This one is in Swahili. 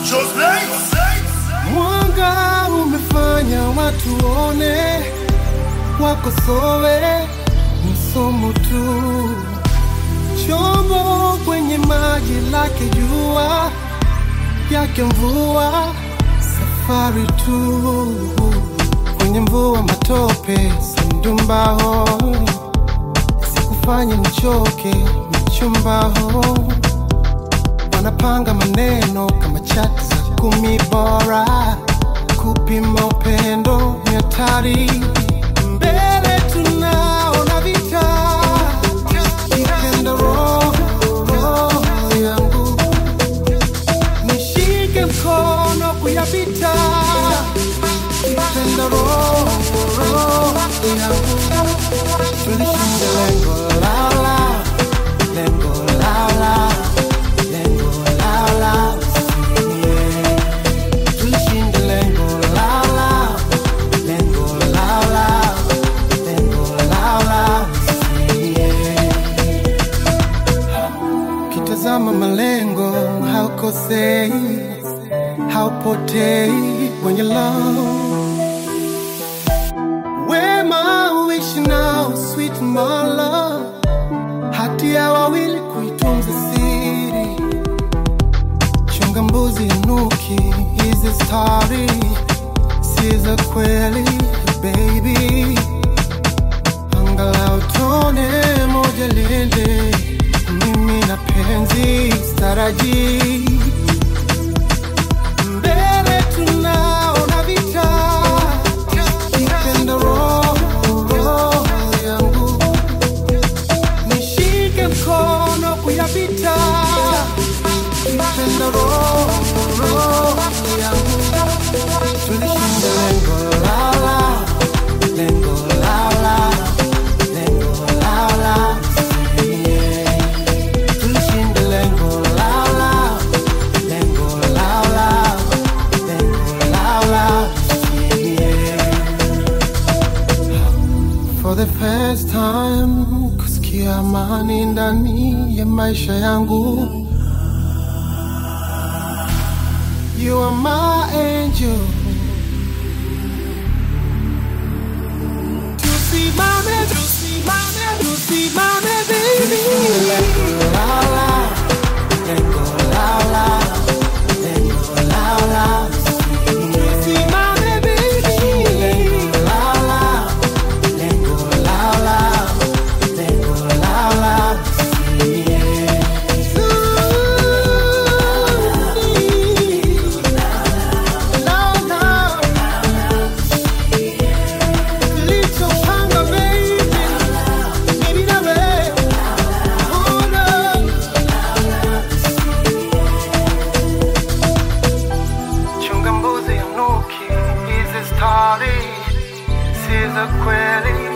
Mwanga umefanya watu one, wakosowe msomo tu, chombo kwenye maji lake jua yake mvua, safari tu kwenye mvua, matope sandumbaho, sikufanye nichoke mchumbaho wanapanga maneno kama chati za kumi bora, kupima upendo ni hatari. Mbele tunaona vita, ipenda roho roho yangu, nishike mkono kuyapita, ipenda roho roho yangu, tulishinda lengo lala, lengo lala lengo lala usilie. Tulishinda lengo lala, lengo lala, lengo lala usilie. Kitazama malengo haukosei, haupotei when you love. Wema uishi nao sweet my love, hati ya wawili kuitunza siri chunga mbuzi nuki hizi stari si za kweli baby angalau tone moja lende mimi na penzi staraji mbele tunaona vita ipenda roho roho yangu nishike mkono kuyapita ipenda roho roho yangu tulishinda lengo lala lengo lala lengo lala usilie. tulishinda lengo lala lengo lala lengo lala usilie. For the first time kusikia amani ndani ya maisha yangu You are my angel. Tusimame, tusimame, tusimame, baby. Lengo lala, lengo lala, lengo lala. Tusimame, baby. Lengo lala, lengo lala, lengo lala. Chunga mbuzi ya nuki, hizi stari si za kweli.